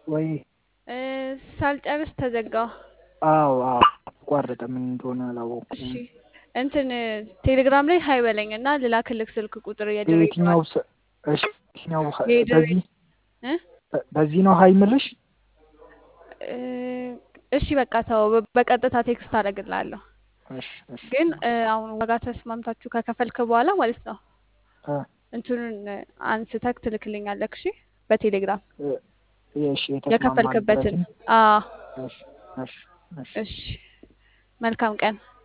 ወይ እ፣ ሳልጨርስ ተዘጋ። አዎ አዎ አቋረጠ። ምን እንደሆነ አላወኩም። እሺ እንትን ቴሌግራም ላይ ሀይ በለኝ እና ልላክልክ ስልክ ቁጥር በየትኛው የድሬዳዋ ስ- እሺ የትኛው ሀ- የድሬ በዚህ እ? በ- በዚህ ነው ሀይ ምልሽ? እ፣ እሺ በቃ ተው፣ በ- በቀጥታ ቴክስት አደርግልሃለሁ። እሺ እሺ ግን እ፣ አሁን ዋጋ ተስማምታችሁ ከከፈልክ በኋላ ማለት ነው እ፣ እንትኑን አንስተክ ትልክልኛለክ። እሺ በቴሌግራም እ፣ እሺ የከፈልክበትን። የተስማማንበትን አዎ እሺ እሺ እሺ እሺ መልካም ቀን።